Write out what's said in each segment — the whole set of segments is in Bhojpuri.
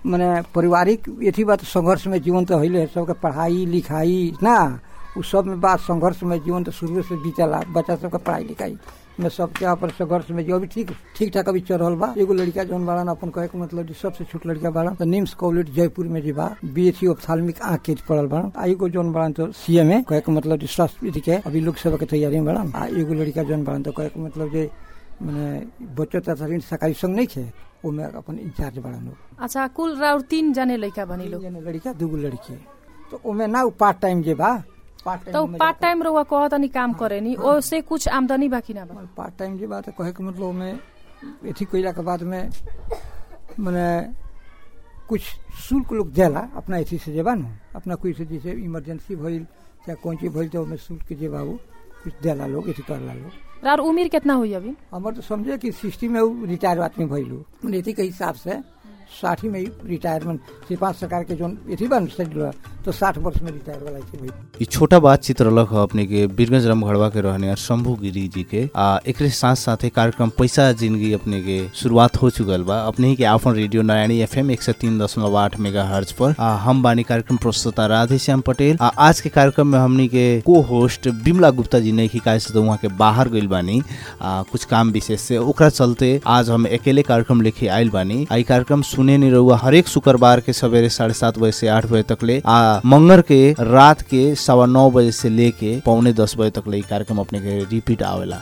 मने पारिवारिक यथी बात संघर्ष में जीवन तो हइले सबके पढ़ाई लिखाई ना उ सब में बात संघर्ष में जीवन तो शुरू से बीतला बच्चा सबके पढ़ाई लिखाई में सबके अपन संघर्ष में जो अभी ठीक ठीक ठाक अभी चल रहल बा एगो लड़का जौन बाड़न अपन कहे के मतलब जी सबसे छोट लड़का बाड़न तो निम्स कॉलेज जयपुर में जी बा बीएससी ऑप्थाल्मिक आँख के पढ़ल बाड़न आ एगो जौन बाड़न तो सीएम है कहे के मतलब जी स्वास्थ्य विधि के अभी लोकसभा के तैयारी में बाड़न आ एगो लड़का जौन बाड़न तो कहे के मतलब जे मैंने बच्चों तथा ऋण सरकारी संघ नहीं खे ओमे अपन इंचार्ज बाड़न लोग अच्छा कुल राउर तीन जने लइका बनी लोग तीन जने लड़का दूगो लड़की तो ओमे ना उ पार्ट टाइम जे बा पार्ट तो पार्ट टाइम रहुआ कह तनी काम करे नी ओसे कुछ आमदनी बाकी ना बा पार्ट टाइम जे बात कहे के मतलब में एथी कइला के बाद में मने कुछ शुल्क लोग देला अपना एथी से जेबा न अपना कोई से जैसे इमरजेंसी भइल चाहे कौन चीज भइल तो ओमे शुल्क जे बाबू कुछ देला लोग एथी करला लोग राउर उम्र कितना हुई अभी हमर तो समझे कि सिक्सटी में उ रिटायर आदमी भइलू मने एथी के हिसाब से साठी में रिटायरमेंट सिपाही सरकार के जोन एथी बन शेड्यूल तो साठ वर्ष में रिटायर वाला थी भाई ई छोटा बातचीत रहलक ह अपने के बीरगंज रामगढ़वा के रहने यार शंभू गिरी जी के आ एकरे साथ साथे कार्यक्रम पैसा जिंदगी अपने के शुरुआत हो चुकल बा अपने ही के आपन रेडियो नारायणी एफएम एक सौ तीन दशमलव आठ मेगा हर्ज पर आ, हम बानी कार्यक्रम प्रस्तुता राधे श्याम पटेल आ, आज के कार्यक्रम में हमनी के को होस्ट बिमला गुप्ता जी ने शिकायत से तो वहाँ के बाहर गइल बानी आ, कुछ काम विशेष से ओकरा चलते आज हम अकेले कार्यक्रम लेके आइल बानी आ ई कार्यक्रम सुने नहीं रहुआ हरेक शुक्रवार के सवेरे साढ़े सात बजे से आठ बजे तक ले आ मंगर के रात के सवा नौ बजे से लेके पौने दस बजे तक ले ई कार्यक्रम अपने के रिपीट आवेला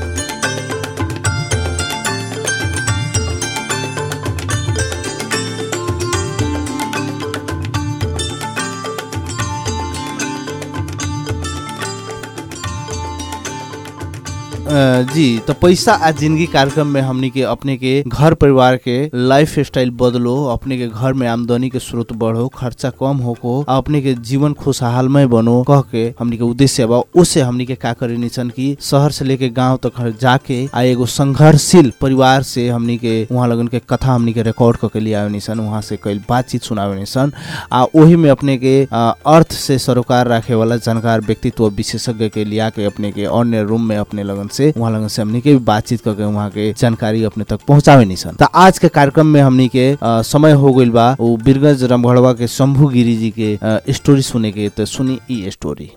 अ, जी तो पैसा आ जिंदगी कार्यक्रम में हमनी के अपने के घर परिवार के लाइफ स्टाइल बदलो अपने के घर में आमदनी के स्रोत बढ़ो खर्चा कम होको आ अपने के जीवन खुशहालमय बनो कह के हमनी के उद्देश्य बा उससे हमनी के का करे निसन की शहर से लेके गांव तक जाके आ एगो संघर्षशील परिवार से हमनी के वहाँ लगन के कथा हमनी के रिकॉर्ड करके लिए आवे निसन वहाँ से कई बातचीत सुनावे निसन आ ओही में अपने के आ, अर्थ से सरोकार रखे वाला जानकार व्यक्तित्व विशेषज्ञ के लिया के अपने के अन्य रूम में अपने लगन से वहाँ लगन से हमनी के भी बातचीत करके वहाँ के जानकारी अपने तक पहुँचावे निसन त आज के कार्यक्रम में हमनी के आ, समय हो गइल बा वो बीरगंज रामगढ़वा के शंभू गिरी जी के आ, स्टोरी सुने के तो सुनी ई स्टोरी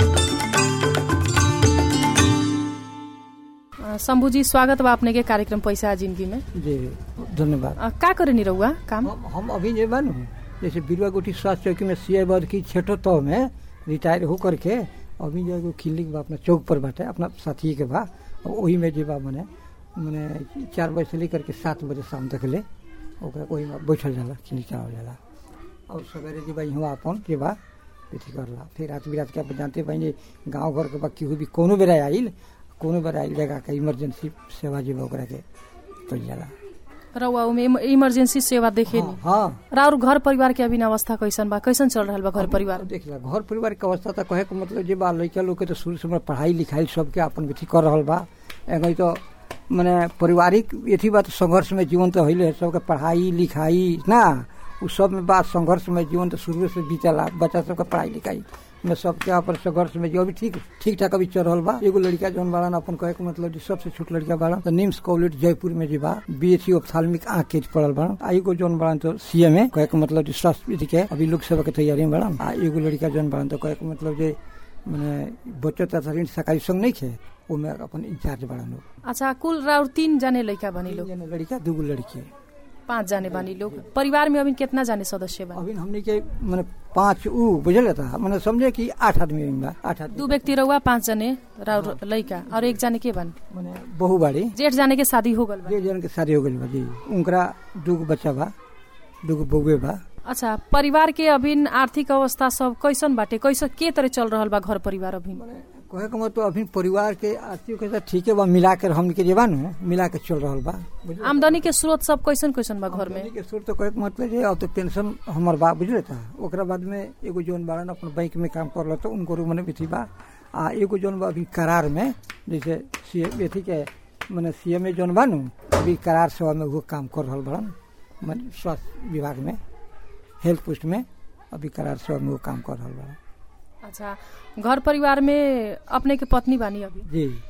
अ, शंभू जी स्वागत बा अपने के कार्यक्रम पैसा आ जिंदगी में जी धन्यवाद अ, का करे नी रहुआ काम हम हम अभी जे बन जैसे बिरवा गोटी स्वास्थ्य चौकी में सी बद की छठो तौ में रिटायर हो करके अभी जो एगो क्लिनिक बा अपना चौक पर बाटे अपना साथी के बा और वही में जे बा मने मने चार बजे से लेकर के सात बजे शाम तक ले ओकरा वही में बैठल जाला क्लिनिक चलावल जाला और सवेरे जे बा यहाँ अपन जे बा अथी करला फिर रात बिरात के आप जानते बा जे गाँव घर के बा केहू भी कोनो बेरा आइल कोनो बेरा आइल जगह के इमरजेंसी सेवा जे बा ओकरा के कइल जाला रहुआ उमे इम- इमरजेंसी सेवा देखे नी हाँ, हाँ राउर घर परिवार के अभी अवस्था कैसन बा कैसन चल रहल बा घर परिवार देख ला घर परिवार के अवस्था तो कहे के मतलब जे बा लड़का लोग के तो शुरू से मतलब पढ़ाई लिखाई सबके अपन बेटी कर रहल बा एगो तो मने पारिवारिक यथी बात संघर्ष में जीवन तो हइले सबके पढ़ाई लिखाई ना उ सब में बात संघर्ष में जीवन तो शुरू से बीतला बच्चा सबके पढ़ाई लिखाई में सबके अपन संघर्ष में जो अभी ठीक ठीक ठाक अभी चल रहल बा एगो लड़का जौन बाड़न अपन कहे के मतलब जी सबसे छोट लड़का बाड़न तो निम्स कॉलेज जयपुर में जी बा बीएससी ऑप्थाल्मिक आँख के पढ़ल बाड़न आ एगो जौन बाड़न तो सीएम है कहे के मतलब जी स्वास्थ्य विधि के अभी लोकसभा के तैयारी में बाड़न आ एगो लड़का जौन बाड़न तो कहे के मतलब जे मने बच्चों तथा ऋण सरकारी संघ नहीं खे ओमे अपन इंचार्ज बाड़न लोग अच्छा कुल राउर तीन जने लइका बनी लोग तीन जने लड़का दूगो लड़की पाँच जाने बानी लोग परिवार में अभी कितना जाने सदस्य बा अभी हमने के मने पांच उ बुझल था मने समझे कि आठ आदमी में बा आठ आदमी दू व्यक्ति रहुआ पाँच जने राउर लइका और एक जाने के बन मने बहु बाड़ी जेठ जाने के शादी हो गल बा जे जन के शादी हो गइल बा जी उनकरा दूगो बच्चा बा दूगो बउए बा अच्छा परिवार के अभी आर्थिक अवस्था सब कैसन बाटे कैसन के तरह चल रहल बा घर परिवार अभी कहे के मतलब अभी परिवार के आर्थिक के साथ ठीके बा मिला के हमने के जेबा नु मिला के चल रहल बा बुझले? आमदनी के स्रोत सब कैसन कैसन बा घर में आमदनी के स्रोत तो कहे के मतलब जे अब तो पेंशन हमर बा बुझले था ओकरा बाद में एगो जोन बाड़न अपन बैंक में काम करल तो उनको रू मने बिथी बा आ एगो जोन बा अभी करार में जैसे सी बेथी के मने सीएम में जोन बा नु अभी करार सेवा में वो काम कर रहल बाड़न मने स्वास्थ्य विभाग में हेल्थ पोस्ट में अभी करार सेवा में वो काम कर रहल बाड़न अच्छा घर परिवार में अपने के पत्नी बानी अभी जी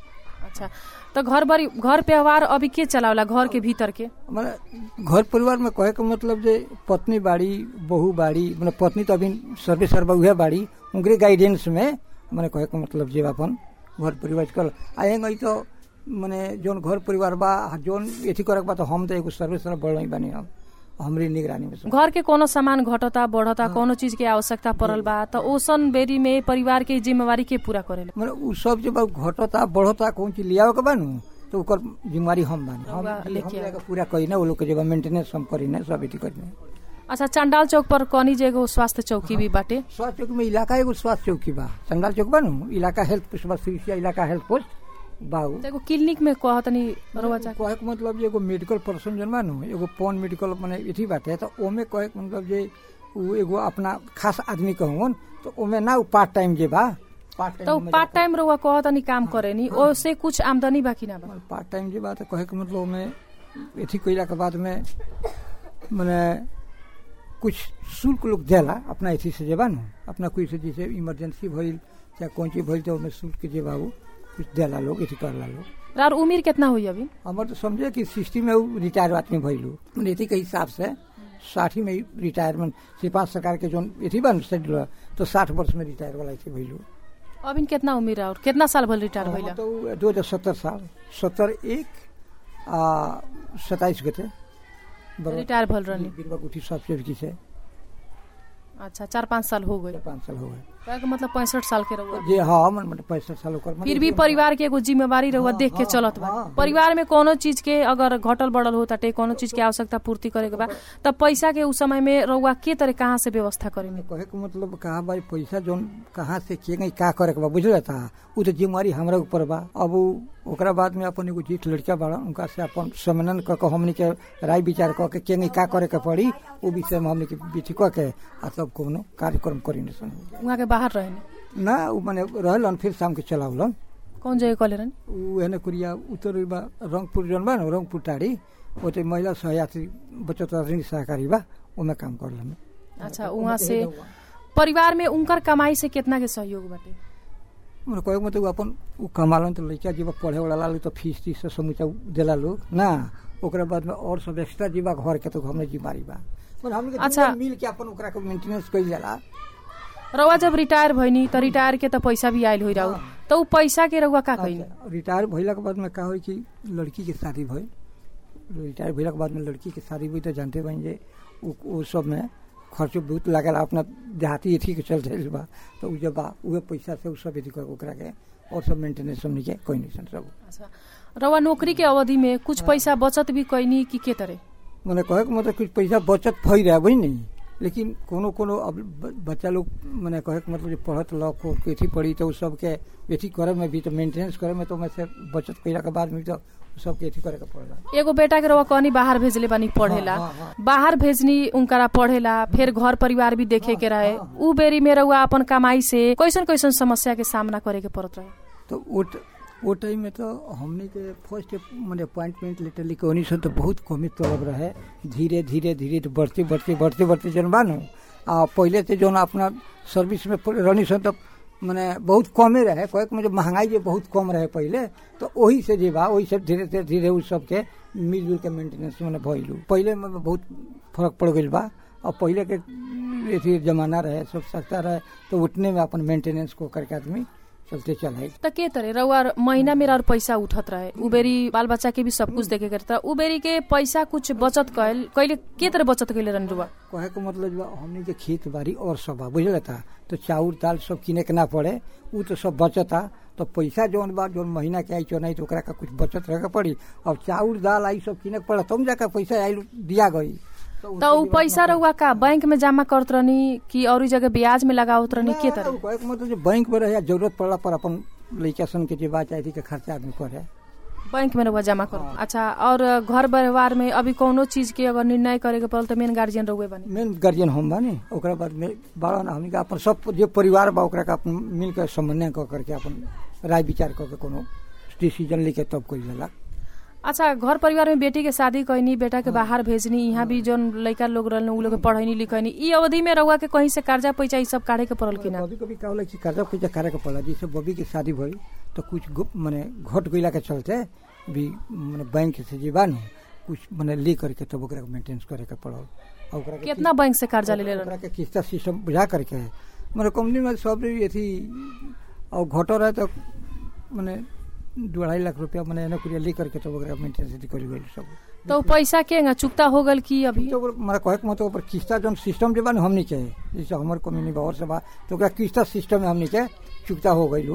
अच्छा तो घर बरी घर व्यवहार अभी के चलावला घर के भीतर के माने घर परिवार में कहे के मतलब जे पत्नी बाड़ी बहू बाड़ी माने पत्नी तो अभी सर्वे सर्वा उहे बाड़ी उनके गाइडेंस में माने कहे के मतलब जे अपन घर परिवार कल आएंगे तो माने जोन घर परिवार बा जोन एथी करे के बा तो हम तो एगो सर्वे सर्वा बढ़ नहीं बानी हम हमरी निगरानी में सब। घर के कोनो सामान घटता बढ़ता कोनो चीज के आवश्यकता पड़ल बा तो ओसन बेरी में परिवार के जिम्मेवारी के पूरा करेला माने उ सब जब घटता बढ़ता कौन चीज लियावे के बानू तो ओकर जिम्मेवारी हम बानी हम रउआ हम लेके जाके पूरा करी ना वो लोग के जब मेंटेनेंस हम करी ना सब एथी करी ना अच्छा चंडाल चौक पर कनी जे एगो स्वास्थ्य चौकी भी बाटे स्वास्थ्य चौकी में इलाका एगो स्वास्थ्य चौकी बा चंडाल चौक बा नु इलाका हेल्थ पोस्ट बा सिरिसिया इलाका हेल्थ पोस्ट बाऊ तो एगो क्लिनिक में कहतनी रउआ जा कहे के मतलब जे एगो मेडिकल पर्सन जन बा नु एगो पॉन मेडिकल माने एथी बाटे तो ओमे कहे के मतलब जे उ एगो अपना खास आदमी कहून तो ओमे ना उ पार्ट टाइम जे बा पार्ट तो टाइम पार्ट टाइम रउआ कहतनी काम करेनी ओसे कुछ आमदनी बा कि ना बा पार्ट टाइम जे बा तो कहे के मतलब ओमे एथी कइला के बाद में माने कुछ शुल्क लोग देला अपना एथी से जे बा नु अपना कोई से जैसे इमरजेंसी भइल चाहे कौन चीज भइल तो ओमे शुल्क जे बा उ कुछ देला लोग एथी करला लोग रार उम्र कितना हुई अभी हमार तो समझे कि सिक्सटी में उ रिटायर आदमी भइलू नीति के हिसाब से साठी में रिटायरमेंट सिपाही सरकार के जोन एथी बन शेड्यूल तो साठ वर्ष में रिटायर वाला ऐसे भइलू अभी कितना उम्र और कितना साल भल रिटायर भइला तो दो हजार सत्तर साल सत्तर एक आ सत्ताईस गते रिटायर भल रहनी बिरवा गुठी सबसे की से अच्छा चार पाँच साल हो गए पाँच साल हो गए कहे के मतलब पैंसठ साल के रहुआ जे हाँ मन मतलब पैंसठ साल ओकर मतलब फिर भी परिवार के एगो जिम्मेवारी रहुआ हाँ, देख के हाँ, चलत बा हाँ, परिवार में कोनो चीज के अगर घटल बढ़ल हो ताटे कोनो चीज के आवश्यकता पूर्ति करे के बा तब पैसा के उस समय में रहुआ के तरह कहाँ से व्यवस्था करेंगे कहे के मतलब कहा भाई पैसा जोन कहाँ से के गई का करे के बा बुझल था उ तो जिम्मेवारी हमरा ऊपर बा अब उ ओकरा बाद में अपन एगो जीत लड़का बड़ा उनका से अपन सम्मेलन क के हमनी के राय विचार क के के गई का करे के पड़ी उ विषय में हमनी के बीच क के आ तब कोनो कार्यक्रम करी न सन वहाँ के बाहर रहने ना उ माने रहलन फिर शाम के चलावलन कौन जगह कले रहने उ एने कुरिया उत्तर बा रंगपुर जोन बा न रंगपुर टाड़ी ओते महिला सहयात्री बचत ऋण सहकारी बा ओमे काम करलन अच्छा वहाँ से परिवार में उनकर कमाई से कितना के सहयोग बाटे मतलब कहे के मतलब अपन उ कमालन तो लड़का जीवा पढ़े वाला लालू तो फीस तीस से समूचा देला लोग ना ओकरा बाद में और सब एक्स्ट्रा जीवा घर के तो हमने जिम्मेवारी बा पर हमने अच्छा। अच्छा मिल के अपन ओकरा के मेंटेनेंस कइल जाला रउआ जब रिटायर भइनी त रिटायर के त पैसा भी आयल होइ रहू त उ पैसा के रउआ का कइनी अच्छा, रिटायर भइला के बाद में का होई कि लड़की के शादी भइल रिटायर भइला के बाद में लड़की के शादी भइल तो जानते बन जे उ उ सब में खर्चो बहुत लागल अपना देहाती एथी के चलते बा तो उ जब बा उहे पैसा से उ सब एथी कर ओकरा के और सब मेंटेनेंस हमनी के कोई नहीं सब अच्छा रउआ नौकरी के अवधि में कुछ पैसा बचत भी कइनी कि के तरह मैंने कहे के मतलब कुछ पैसा बचत भई रहा वही नहीं लेकिन कोनो कोनो अब ब- बच्चा लोग मैंने कहे के मतलब जे पढ़त लॉ को एथी पढ़ी तो उ सबके एथी करे में भी तो मेंटेनेंस करे में तो मैं से बचत कइला के बाद में तो उ सबके एथी करे के पड़ेला एगो बेटा के रउआ कहनी बाहर भेजले बानी पढ़ेला हाँ, हाँ, बाहर भेजनी उनकरा पढ़ेला फिर घर परिवार भी देखे के रहे उ बेरी में रउआ अपन कमाई से कैसन कैसन समस्या के सामना करे के पड़त रहे तो वो ट- वो टाइम में तो हमने के फर्स्ट मैंने अपॉइंटमेंट लेटर लिखे उन्हीं से तो बहुत कमी तलब रहे धीरे धीरे धीरे तो बढ़ते बढ़ते बढ़ते बढ़ते जन बानू आ पहले से जो अपना सर्विस में प- रहनी सन तो मैंने बहुत कमे रहे कहे के मतलब महंगाई जो बहुत कम रहे पहले तो वही से जे बा वही से धीरे धीरे धीरे उस सबके मिलजुल के मेंटेनेंस मैंने भइलू पहले में बहुत फर्क पड़ गई बा और पहले के अथी जमाना रहे सब सस्ता रहे तो उतने में अपन मेंटेनेंस को करके आदमी चलते चलाए त के तरह रउआ महीना मेरा और पैसा उठत रहे उबेरी बाल बच्चा के भी सब कुछ देखे के रहे उबेरी के पैसा कुछ बचत कैल कैले के तरह बचत कैले रहनी रुआ कहे के मतलब बा हमने के खेत बाड़ी और सब बा बुझल था तो चाउर दाल सब किने के ना पड़े उ तो सब बचता तो पैसा जौन बा जौन महीना के आई चो नहीं तो ओकरा का कुछ बचत रहे के पड़ी अब चाउर दाल आई सब किने के पड़ा तुम जाकर पैसा आई दिया गई त उ पैसा रउआ का बैंक में जमा करत रहनी कि और जगह ब्याज में लगावत रहनी के तरह कहे के मतलब जो बैंक में रहे जरूरत पड़ला पर अपन लड़का सन के जे बात चाहे थी के खर्चा आदमी करे बैंक में रउआ जमा करो अच्छा और घर व्यवहार में अभी कौनो चीज के अगर निर्णय करे के पड़ल त मेन गार्जियन रउए बनी मेन गार्जियन हम बानी ओकरा बाद में बड़ा ना हमनी के अपन सब जे परिवार बा ओकरा के अपन मिल के समन्वय क करके अपन राय विचार क के कोनो डिसीजन लेके तब कोई लेला अच्छा घर परिवार में बेटी के शादी कैनी बेटा के बाहर भेजनी यहाँ भी जोन लड़का लोग रहल उ लोग के पढ़ैनी लिखैनी ई अवधि में रहुआ के कहीं से कर्जा पैसा ई सब काढ़े के पड़ल कि ना कभी कभी का होला कि कर्जा पैसा करे के पड़ा जैसे बबी के शादी भई तो कुछ गो- मने घट गइला के चलते भी मने बैंक से जे बा नु कुछ मने ले करके तब ओकरा मेंटेनेंस करे के पड़ल और ओकरा के कितना बैंक से कर्जा ले ले ओकरा के किस्ता सिस्टम बुझा करके मने कंपनी में सब अथी और घटो रहे तो मने दू अढ़ाई लाख रुपया मने एने कुरिया ले करके तब ओकरा मेंटेनेंस कर गइल सब तो उ पैसा के चुकता हो गल की अभी तो ओकर- मने कहे के मतलब ऊपर किस्ता जौन सिस्टम जे बा नु हमनी के जैसे हमर कंपनी बा और से बा तो ओकरा किस्ता सिस्टम में हमनी के चुकता हो गइल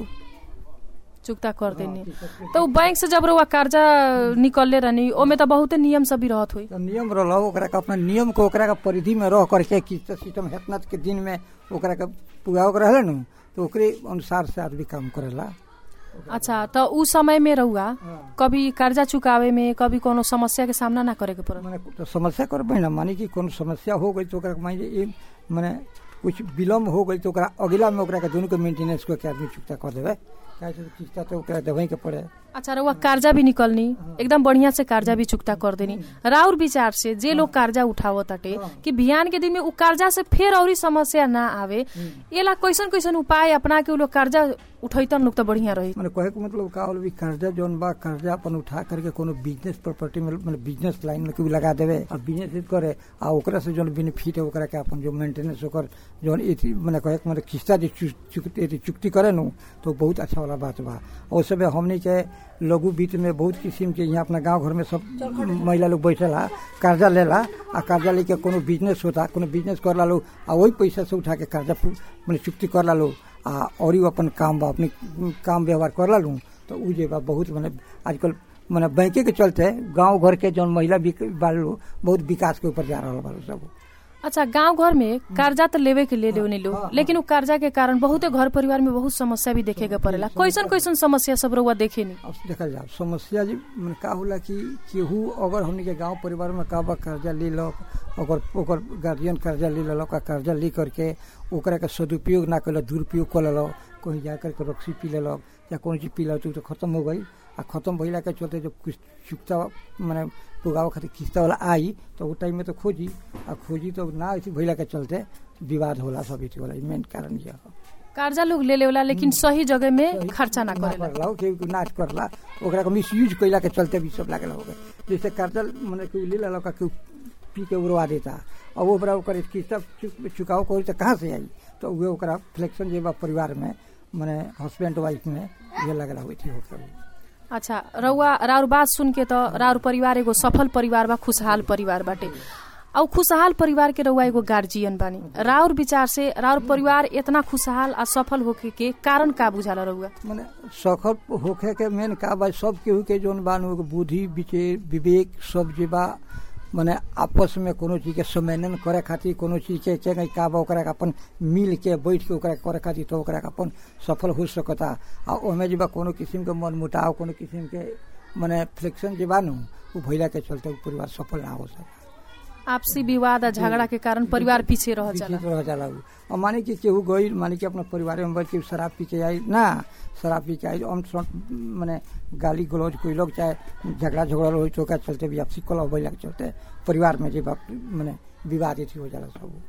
चुकता कर देनी तो उ बैंक से जब रहुआ कर्जा निकलले रहनी ओमे तो बहुते नियम सब भी रहत हुई तो नियम रहल ओकरा के अपना नियम को ओकरा के परिधि में रह करके किस्त सिस्टम हेतना के दिन में ओकरा के पुगाव के रहले नु तो ओकरे अनुसार से आदमी काम करेला अच्छा तो उ समय में रहुआ कभी कर्जा चुकावे में कभी कोनो समस्या के सामना ना करे के पड़ल माने तो समस्या करबे ना मानी कि कोनो समस्या हो गई तो ओकरा के मान लीजिए माने कुछ विलम्ब हो गई तो ओकरा अगला में ओकरा के दोनों के मेंटेनेंस को के आदमी चुकता कर देवे काहे से किस्ता तो ओकरा देवे के पड़े अच्छा रहुआ कर्जा भी निकलनी एकदम बढ़िया से कर्जा भी चुकता कर देनी राउर विचार से जे लोग कर्जा उठावो ताटे कि बिहान के दिन में उ कर्जा से फिर औरी समस्या ना आवे येला कैसन कैसन उपाय अपना के उ लोग कर्जा उठैतन लोग तो बढ़िया रही माने कहे के मतलब का होल भी कर्जा जौन बा कर्जा अपन उठा करके कोनो बिजनेस प्रॉपर्टी में माने बिजनेस लाइन में कोई लगा देवे और बिजनेस करे आ ओकरा से जौन बेनिफिट है ओकरा के अपन जो मेंटेनेंस ओकर जौन एथी माने कहे के मतलब किस्ता जे चु- चुकती एथी चुकती करे नु तो बहुत अच्छा वाला बात बा और सब हमनी के लघु वित्त में बहुत किस्म के यहाँ अपना गांव घर में सब महिला लोग बैठेला कर्जा लेला आ कर्जा लेके कोनो बिजनेस होता कोनो बिजनेस करला लोग आ वही पैसा से उठा के कर्जा फु- माने चुकती करला लोग आ और ही अपन काम बा अपनी काम व्यवहार करला लूँ तो उ जे बा बहुत मने आजकल मने बैंके के चलते गांव घर के जौन महिला बिक- बाल लोग बहुत विकास के ऊपर जा रहा बा सब अच्छा गांव घर में कर्जा तो लेवे के ले लेवनी लो लेकिन उ कर्जा के कारण बहुते घर परिवार में बहुत समस्या भी देखे के पड़ेला कैसन कैसन समस्या सब रहुआ देखे नी अब देखल जाओ समस्या जी मने का होला कि केहू अगर हमनी के गांव परिवार में का बा कर्जा ले लक ओकर ओकर गार्जियन कर्जा ले लेलक आ कर्जा ले करके ओकरा के सदुपयोग ना कैलक दुरुपयोग कर लेलक कहीं जा करके रक्सी पी लेलक या कौन चीज पी लेलक तो खत्म हो गई आ खत्म भइला के चलते जब कुछ चुकता माने पुगावे खातिर किस्ता वाला आई तो वो टाइम में तो खोजी आ खोजी तो ना ऐसी भइला के चलते विवाद होला सब इति वाला मेन कारण ये है कर्जा लोग ले लेवला लेकिन सही जगह में खर्चा ना ना करेला करला केहू के नाच करला ओकरा के मिसयूज कैला के चलते भी सब लागल हो गए जैसे कर्जा मने केहू ले लेला का केहू पी के उड़वा देता और ओकरा ओकर किस्ता चुक- चुकाव करी तो कहाँ से आई तो उहे ओकरा फ्लेक्शन जे बा परिवार में मने हस्बैंड वाइफ में ये लगला हुई थी ओकरा अच्छा रउआ राउर बात सुन के तो राउर परिवार एगो सफल परिवार बा खुशहाल परिवार बाटे और खुशहाल परिवार के रउआ एगो गार्जियन बानी राउर विचार से राउर परिवार इतना खुशहाल आ सफल होके के कारण का बुझाला रउआ मने सखत होखे के मेन का बा सब केहू के जोन बा नु एगो बुद्धि विचार विवेक सब जे बा मने आपस में कोनो चीज के सम्मेलन करे खातिर कोनो चीज के के का बा ओकरा के अपन मिल के बैठ के ओकरा करे खातिर तो ओकरा के अपन सफल हो सकता आ ओमे जे बा कोनो किस्म के मन मुटाव कोनो किस्म के मने फ्रिक्शन जे बा नु उ भइला के चलते उ परिवार सफल ना हो सके आपसी विवाद आ झगड़ा के कारण परिवार पीछे रह जाला विचित्र रह जाला उ और माने कि केहू गई माने कि अपना परिवार में बैठ के शराब पी के आई ना शराब पी के आई हम माने गाली गलौज कोई लोग चाहे झगड़ा झगड़ा हो तो ओकरा चलते भी आपसी कलह बैला के चलते परिवार में जे बाप माने विवाद एथी हो जाला सब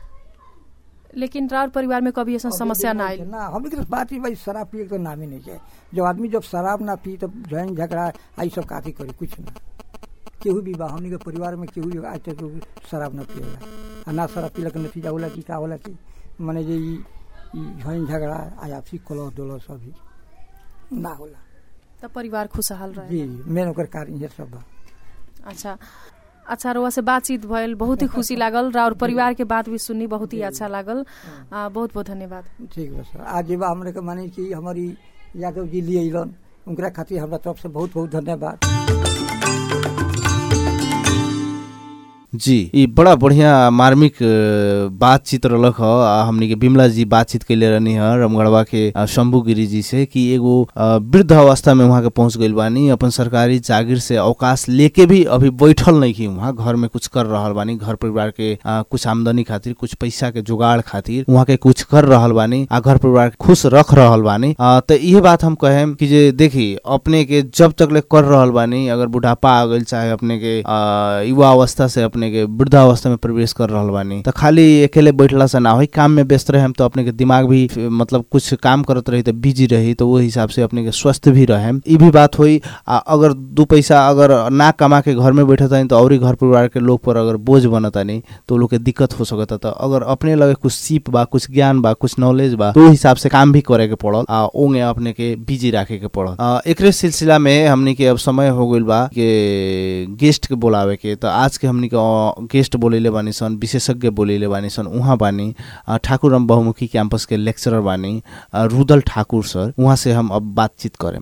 लेकिन राउर परिवार में कभी ऐसा समस्या ना आयल ना हम लोग बात ही भाई शराब पिए के तो नाम ही नहीं है जब आदमी जब शराब ना पी तो झगड़ा झगड़ा आई सब काथी करी कुछ ना केहू भी बा हमनी के परिवार में केहू भी आज तक शराब ना पिएला आ ना शराब पीला के नतीजा होला कि का होला कि माने जे ई ई झगड़ा झगड़ा आ आपसी कलह दोलह सब ही ना होला तो परिवार खुशहाल रहे जी मेन ओकर कारण ये सब बा अच्छा अच्छा रउआ से बातचीत भइल बहुत ही खुशी लागल राउर परिवार के बात भी सुनी बहुत ही अच्छा लागल आ, बहुत बहुत धन्यवाद ठीक बा सर आज जे बा हमरे के माने कि हमारी यादव जी लिए अलन उनकरा खातिर हमरा तरफ से बहुत बहुत धन्यवाद जी ई बड़ा बढ़िया मार्मिक अ, बातचीत रहलक ह आ हमनी के बिमला जी बातचीत कैले रहनी ह रमगढ़वा के अ, शंभू गिरी जी से कि एगो अ, वृद्ध अवस्था में वहाँ के पहुंच गइल बानी अपन सरकारी जागीर से अवकाश लेके भी अभी बैठल नहीं की वहाँ घर में कुछ कर रहल बानी घर परिवार के अ, कुछ आमदनी खातिर कुछ पैसा के जुगाड़ खातिर वहाँ के कुछ कर रहल बानी आ घर परिवार के खुश रख रहल बानी अ, त इहे बात हम कहेम कि जे देखी अपने के जब तक ले कर रहल बानी अगर बुढ़ापा आ गइल चाहे अपने के अ, युवा अवस्था से अपने के वृद्धावस्था में प्रवेश कर रहल बानी त खाली अकेले बैठला से ना होई काम में व्यस्त रहे तो अपने के दिमाग भी फ- मतलब कुछ काम करत रही तो बिजी रही तो वो हिसाब से अपने के स्वस्थ भी रहे ई भी बात हुई आ अगर दू पैसा अगर ना कमा के घर में बैठत तानी तो और ही घर परिवार के लोग पर अगर बोझ बनतानी तो लोग के दिक्कत हो सकता तो अगर अपने लगे कुछ सीप बा कुछ ज्ञान बा कुछ नॉलेज बा तो हिसाब से काम भी करे के पड़ल आ ओंगे अपने के बिजी राखे के पड़ल आ, एकरे सिलसिला में हमनी के अब समय हो गइल बा के गेस्ट के बोलावे के तो आज के हमनी के अ, गेस्ट बोलेले बानी सन विशेषज्ञ बोलेले बानी सन उहाँ बानी अ, ठाकुर राम बहुमुखी कैंपस के लेक्चरर बानी अ, रुदल ठाकुर सर उहाँ से हम अब बातचीत करें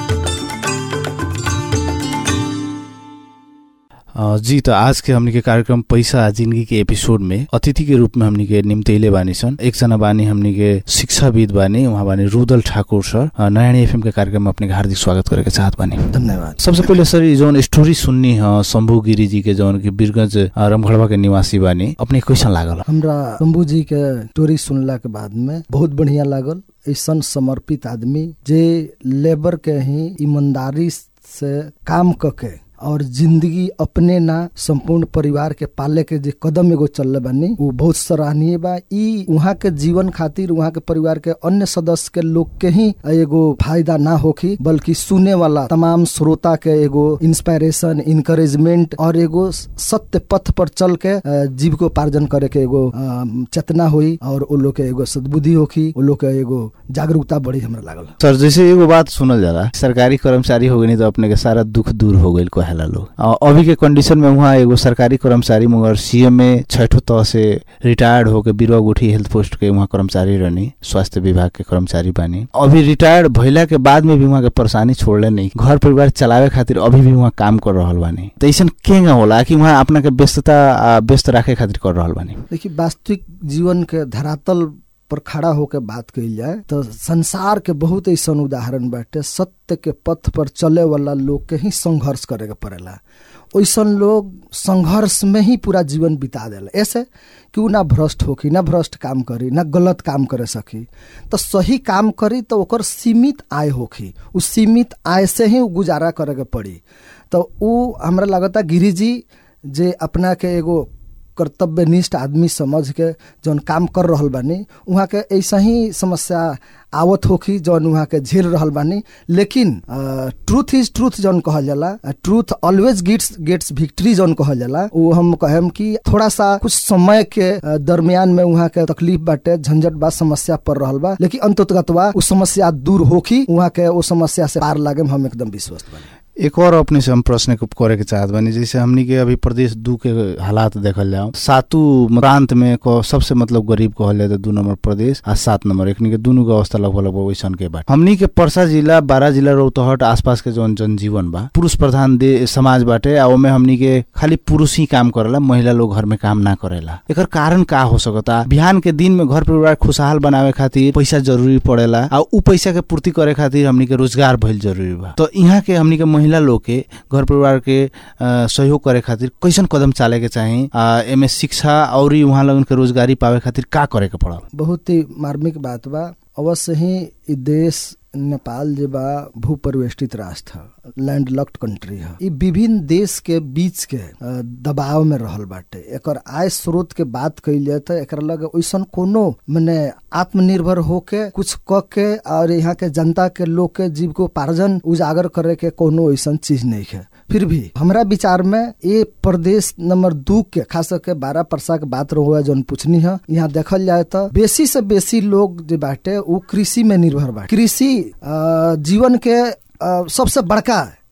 अ, जी त आज के हमनी के कार्यक्रम पैसा आ जिंदगी के एपिसोड में अतिथि के रूप में हमनी के निम्तैले बानी सन एकजना बानी हमनी के शिक्षाविद बानी उहाँ बानी रुदल ठाकुर सर अ, नयानी एफएम के कार्यक्रम में अपने के हार्दिक स्वागत करे के चाहत बानी धन्यवाद सबसे पहिले सर ये जौन स्टोरी सुननी ह शंभू गिरी जी के जौन की बीरगंज अ, रमगढ़वा के निवासी बानी अपने के कैसन लागल हमरा शंभू जी के स्टोरी सुनला के बाद में बहुत बढ़िया लागल ऐसन समर्पित आदमी जे लेबर के ही ईमानदारी से काम कके और जिंदगी अपने ना संपूर्ण परिवार के पाले के जे कदम एगो चलले बानी वो बहुत सराहनीय बा ई वहाँ के जीवन खातिर वहाँ के परिवार के अन्य सदस्य के लोग के ही एगो फायदा ना होखी बल्कि सुने वाला तमाम श्रोता के एगो इंस्पायरेशन इनकरेजमेंट और एगो सत्य पथ पर चल के अ, जीविकोपार्जन करे के एगो अ, चेतना हुई और वो लोग के एगो सद्बुद्धि होखी वो लोग के एगो जागरूकता बढ़ी हमरा लागल सर जैसे एगो बात सुनल जाला सरकारी कर्मचारी हो गई तो अपने के सारा दुख दूर हो गई कहेला लोग अ, अभी के कंडीशन में वहाँ एगो सरकारी कर्मचारी मगर सीएम में छठो तह से रिटायर्ड होके बिरवा गुठी हेल्थ पोस्ट के वहाँ कर्मचारी रहनी स्वास्थ्य विभाग के कर्मचारी बानी अभी रिटायर्ड भइला के बाद में भी वहाँ के परेशानी छोड़ले नहीं घर परिवार चलावे खातिर अभी भी वहाँ काम कर रहल बानी तो ऐसा केंगा होला कि वहाँ अपना के व्यस्तता आ, व्यस्त राखे खातिर कर रहल बानी देखिए वास्तविक जीवन के धरातल पर खड़ा होकर बात कइल जाए तो संसार के बहुत ऐसा उदाहरण बाटे सत्य के पथ पर चले वाला लोग के ही संघर्ष करे के पड़ेला ओइसन लोग संघर्ष में ही पूरा जीवन बिता देला ऐसे कि उ ना भ्रष्ट होखी ना भ्रष्ट काम करी ना गलत काम करे सकी तो सही काम करी तो ओकर सीमित आय होखी उ सीमित आय से ही उ गुजारा करे के पड़ी तो उ हमरा लगता गिरी जी जे अपना के एगो कर्तव्यनिष्ठ आदमी समझ के जौन काम कर रहल बानी उहाँ के ऐसा ही समस्या आवत होखी जौन उहाँ के झेल रहल बानी लेकिन ट्रूथ इज ट्रूथ जौन कहल जाला truth always gets gets victory जौन कहल जाला वो हम कहेम कि थोड़ा सा कुछ समय के अ, दरमियान में उहाँ के तकलीफ बाटे झंझट बा समस्या पड़ रहल बा लेकिन अंततगतवा उ समस्या दूर होखी उहाँ के वो समस्या से पार लागे में हम एकदम विश्वस्त बानी एक और अपने से हम प्रश्न के करे के चाहत बानी जैसे हमनी के अभी प्रदेश दू के हालात देखल जाओ सातु प्रांत में को सबसे मतलब गरीब कहल जाए तो दू नंबर प्रदेश आ सात नंबर एकनी के दुनू के अवस्था लगभग लगभग वैसन के बा हमनी के परसा जिला बारह जिला रौतहट आसपास के जौन जनजीवन बा पुरुष प्रधान दे समाज बाटे आ ओमे हमनी के खाली पुरुष ही काम करेला महिला लोग घर में काम ना करेला एकर कारण का हो सकता बिहान के दिन में घर परिवार खुशहाल बनावे खातिर पैसा जरूरी पड़ेला आ उ पैसा के पूर्ति करे खातिर हमनी के रोजगार भइल जरूरी बा तो यहाँ के हमनी के महिला लोग के घर परिवार के अ, सहयोग करे खातिर कैसन कदम चाले के चाही आ, एमे शिक्षा और वहाँ लगन के रोजगारी पावे खातिर का करे के पड़ल बहुत ही मार्मिक बात बा अवश्य ही इ देश नेपाल जे बा भू परिवेष्टित राष्ट्र ह लैंड लॉक्ड कंट्री ह इ विभिन्न देश के बीच के अ, दबाव में रहल बाटे एकर आय स्रोत के बात कइल जाए तो एकरा लगे ओइसन कोनो मने आत्मनिर्भर होके कुछ क के और यहाँ के जनता के लोग के जीविकोपार्जन उजागर करे के कोनो ओइसन चीज नहीं है फिर भी हमरा विचार में ये प्रदेश नंबर दू के खास करके बारह परसा के बात रहुआ जौन पूछनी है यहाँ देखल जाए तो बेसी से बेसी लोग जो बाटे वो कृषि में निर्भर बा कृषि अ, जीवन के अ, सबसे बड़का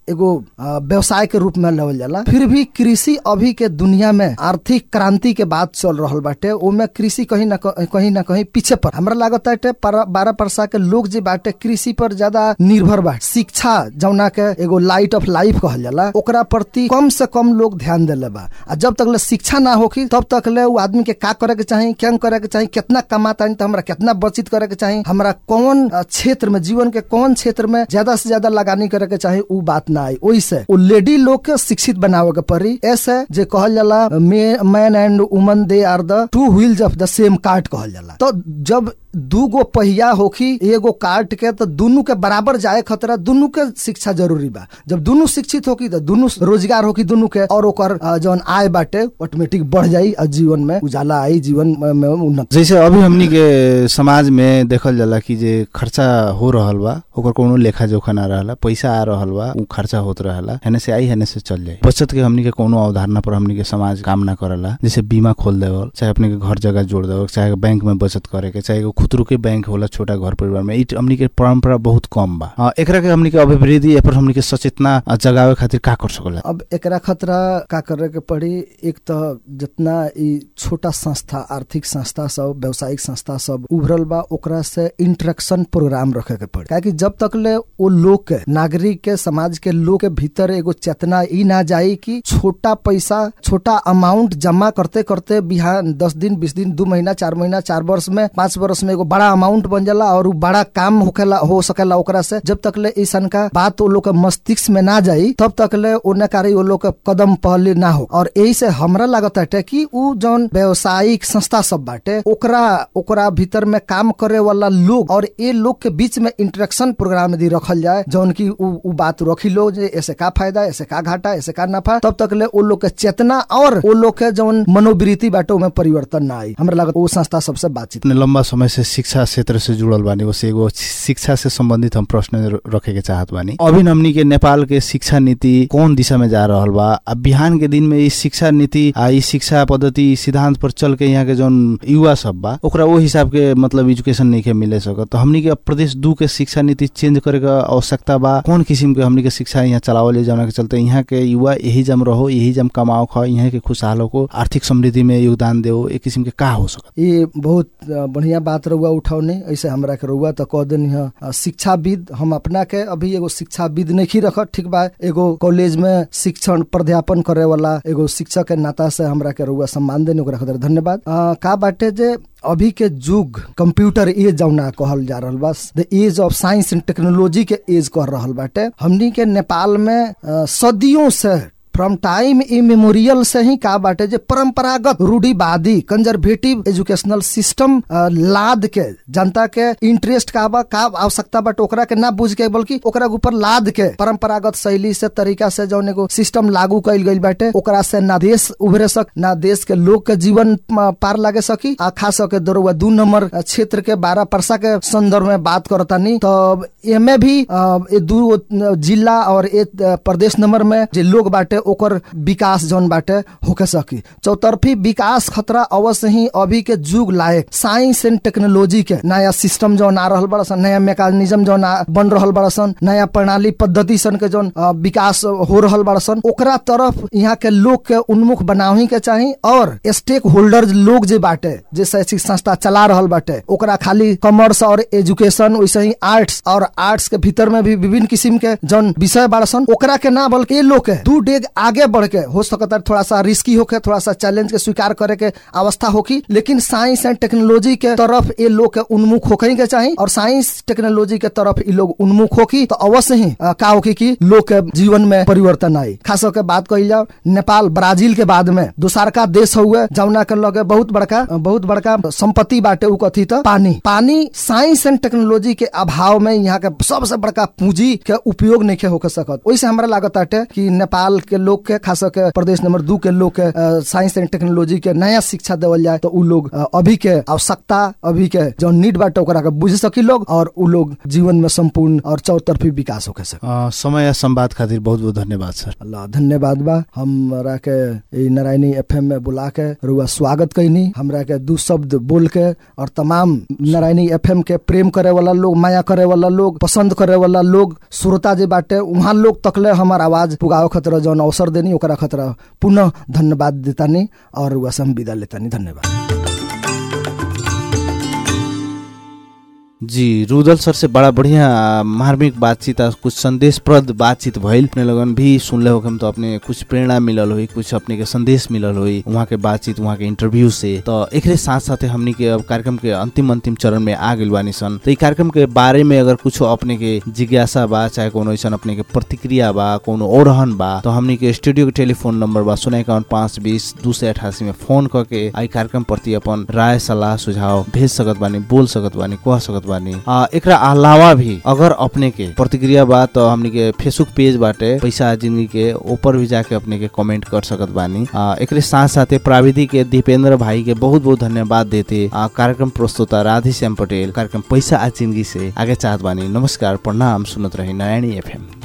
एगो अ, व्यवसाय के रूप में लेवल जाला फिर भी कृषि अभी के दुनिया में आर्थिक क्रांति के बात चल रहल बाटे ओमे कृषि कहीं ना क- कहीं ना कहीं पीछे पर हमरा लागत बाटे पर- बारह परसा के लोग जे बाटे कृषि पर ज्यादा निर्भर बा शिक्षा जौना के एगो लाइट ऑफ लाइफ कहल जाला ओकरा प्रति कम से कम लोग ध्यान देले बा आ जब तक ले शिक्षा ना होखी तब तक ले उ आदमी के का करे के चाही क्या करे के चाही कितना कमाता है तो हमरा कितना बचत करे के चाही हमरा कौन अ, क्षेत्र में जीवन के कौन क्षेत्र में ज्यादा से ज्यादा लगानी करे के चाही उ बात ना आई ओइसे उ लेडी लोग के शिक्षित बनावे के पड़ी ऐसे जे कहल जाला man and woman they are the two wheels of the same cart कहल जाला तो जब दू गो पहिया होखी एगो कार्ट के तो दुनू के बराबर जाए खतरा दुनू के शिक्षा जरूरी बा जब दुनू शिक्षित होकी तो दुनू रोजगार होकी दुनू के और ओकर अ, जौन आय बाटे ऑटोमेटिक बढ़ जाई और जीवन में उजाला आई जीवन में- में उन्नत जैसे अभी हमनी के समाज में देखल जाला कि जे खर्चा हो रहल बा ओकर कोनो लेखा जोखा ना रहला पैसा आ रहल बा उ खर्चा होत रहला हेने से आई हेने से चल जाई बचत के हमनी के कोनो अवधारणा पर हमनी के समाज काम ना करला जैसे बीमा खोल देवल चाहे अपने के घर जगह जोड़ देवल चाहे बैंक में बचत करे के चाहे एगो खुदरू के बैंक होला छोटा घर परिवार में इ हमनी के परंपरा बहुत कम बा अ, एकरा के हमनी के अभिवृद्धि ए पर हमनी के सचेतना अ, जगावे खातिर का कर सकला अब एकरा खतरा का करे के पड़ी एक तो जितना ई छोटा संस्था आर्थिक संस्था सब व्यावसायिक संस्था सब उभरल बा ओकरा से इंटरेक्शन प्रोग्राम रखे के पड़ी काहे जब तक ले वो लोग के नागरिक के समाज के लोग के भीतर एगो चेतना ई ना जाई कि छोटा पैसा छोटा अमाउंट जमा करते करते बिहान दस दिन बीस दिन दू महीना चार महीना चार वर्ष में पांच वर्ष में एगो बड़ा अमाउंट बन जाला और उ बड़ा काम होखेला हो सकेला ओकरा से जब तक ले ऐसन का बात वो लोग के मस्तिष्क में ना जाई तब तक ले ओने कारी वो लोग के कदम पहले ना हो और यही से हमरा लागत है कि उ जौन व्यवसायिक संस्था सब बाटे ओकरा ओकरा भीतर में काम करे वाला लोग और ये लोग के बीच में इंटरेक्शन प्रोग्राम यदि रखल जाए जौन की उ, उ बात रखी लो जे ऐसे का फायदा ऐसे का घाटा ऐसे का नफा तब तक ले वो लोग के चेतना और वो लोग के जौन मनोवृत्ति बाटे में परिवर्तन ना आई हमरा लागत वो संस्था सबसे बातचीत इतने लंबा समय से शिक्षा क्षेत्र से जुड़ल बानी उसे एगो शिक्षा से संबंधित हम प्रश्न र- रखे के चाहत बानी अभी हमनी के नेपाल के शिक्षा नीति कौन दिशा में जा रहल बा अब बिहान के दिन में ई शिक्षा नीति आ ई शिक्षा पद्धति ई सिद्धांत पर चल के यहाँ के जौन युवा सब बा ओकरा वो हिसाब के मतलब एजुकेशन नहीं के मिले सकत तो हमनी के अब प्रदेश दू के शिक्षा नीति चेंज करे के आवश्यकता बा कौन किस्म के हमनी के शिक्षा यहाँ चलावल जाए जौना के चलते यहाँ के युवा यही जम रहो यही जम कमाओ खा यहाँ के खुशहाल हो आर्थिक समृद्धि में योगदान दो एक किस्म के का हो सकत ये बहुत अ, बढ़िया बात रहुआ उठौने ऐसे हमरा के रहुआ तो कह देनी है अ, शिक्षाविद हम अपना के अभी एगो शिक्षाविद नहीं रखत ठीक बा एगो कॉलेज में शिक्षण प्राध्यापन करे वाला एगो शिक्षक के नाता से हमरा के रहुआ सम्मान देने ओकरा खातिर धन्यवाद अ, का बाटे जे अभी के युग कंप्यूटर एज जौना कहल जा रहल बा the age of science and technology के एज कह रहल बाटे हमनी के नेपाल में अ, सदियों से फ्रॉम टाइम इमेमोरियल से ही का बाटे जे परंपरागत रूढ़िवादी कंजर्वेटिव एजुकेशनल सिस्टम अ, लाद के जनता के इंटरेस्ट का बा का आवश्यकता बाटे ओकरा के ना बुझ के बल्कि ओकरा के ऊपर लाद के परंपरागत शैली से तरीका से जौन एगो सिस्टम लागू कइल गइल बाटे ओकरा से ना देश उभरे सक ना देश के लोग के जीवन अ, पार लागे सकी आ खास के दरुआ दू नंबर अ, क्षेत्र के बारह परसा के संदर्भ में बात करतानी तो एमे भी अ, ये दू अ, जिला और एक अ, प्रदेश नंबर में जे लोग बाटे ओकर विकास जौन बाटे होके सकी चौतरफी विकास खतरा अवश्य ही अभी के जुग लायक साइंस एंड टेक्नोलॉजी के नया सिस्टम जौन आ रहल बड़ा सन नया मैकेनिज्म जौन आ- बन रहल बड़ा सन नया प्रणाली पद्धति सन के जौन अ, विकास हो रहल बड़ा सन ओकरा तरफ यहाँ के लोग के उन्मुख बनावे के चाही और स्टेक होल्डर लोग जे बाटे जे शैक्षिक संस्था चला रहल बाटे ओकरा खाली कॉमर्स और एजुकेशन वैसे ही आर्ट्स और आर्ट्स के भीतर में भी विभिन्न किस्म के जौन विषय बाड़ा सन ओकरा के ना बल्कि ये लोग के दू डेग आगे बढ़ के हो सकता है थोड़ा सा रिस्की होके थोड़ा सा चैलेंज के स्वीकार करे के अवस्था होकी लेकिन साइंस एंड टेक्नोलॉजी के तरफ ये लोग के उन्मुख होके के चाही और साइंस टेक्नोलॉजी के तरफ ये लोग उन्मुख होकी तो अवश्य ही अ, का होकी कि लोग के जीवन में परिवर्तन आई खास करके बात कही जाओ नेपाल ब्राजील के बाद में दोसरका देश हुए जमुना के लगे बहुत बड़का बहुत बड़का संपत्ति बाटे उ कथी तो पानी पानी साइंस एंड टेक्नोलॉजी के अभाव में यहाँ के सबसे बड़का पूंजी के उपयोग नहीं होके सकत ओइसे हमरा लागत बाटे कि नेपाल के लोग के खास के प्रदेश नंबर दू के लोग के अ, साइंस एंड टेक्नोलॉजी के नया शिक्षा देवल जाए तो उ लोग अ, अभी के आवश्यकता अभी के जो नीड बाटे ओकरा के बुझ सकी लोग और उ लोग जीवन में संपूर्ण और चौतरफी विकास होके सके अ, समय आ संवाद खातिर बहुत बहुत धन्यवाद सर अल्लाह धन्यवाद बा हमरा के ई नारायणी एफएम में बुला के रुआ स्वागत कैनी हमरा के दू शब्द बोल के और तमाम नारायणी एफएम के प्रेम करे वाला लोग माया करे वाला लोग पसंद करे वाला लोग श्रोता जे बाटे वहाँ लोग तकले हमार आवाज पुगावे खतरा जौन अवसर देनी ओकरा खतरा पुनः धन्यवाद देतानी और रुआ से हम विदा लेतानी धन्यवाद जी रुदल सर से बड़ा बढ़िया मार्मिक बातचीत आ कुछ संदेशप्रद बातचीत भइल अपने लगन भी सुनले हो हम तो अपने कुछ प्रेरणा मिलल हुई कुछ अपने के संदेश मिलल हुई वहाँ के बातचीत वहाँ के इंटरव्यू से तो एकरे साथ साथ हमनी के अब कार्यक्रम के अंतिम अंतिम चरण में आ गइल बानी सन तो ई कार्यक्रम के बारे में अगर कुछ अपने के जिज्ञासा बा चाहे कोनो ऐसा अपने के प्रतिक्रिया बा कोनो ओरहन बा तो हमनी के स्टूडियो के टेलीफोन नंबर बा शून्य इक्यावन पाँच बीस दू सौ अठासी में फोन करके आई कार्यक्रम प्रति अपन राय सलाह सुझाव भेज सकत बानी बोल सकत बानी कह सकत बानी आ, एकरा अलावा भी अगर अपने के प्रतिक्रिया बा तो हमनी के फेसबुक पेज बाटे पैसा जिंदगी के ऊपर भी जाके अपने के कमेंट कर सकत बानी आ, एकरे साथ साथे प्राविधिक के दीपेंद्र भाई के बहुत बहुत धन्यवाद देते आ, कार्यक्रम प्रस्तुता राधे श्याम पटेल कार्यक्रम पैसा आ जिंदगी से आगे चाहत बानी नमस्कार प्रणाम सुनत रही नारायणी एफएम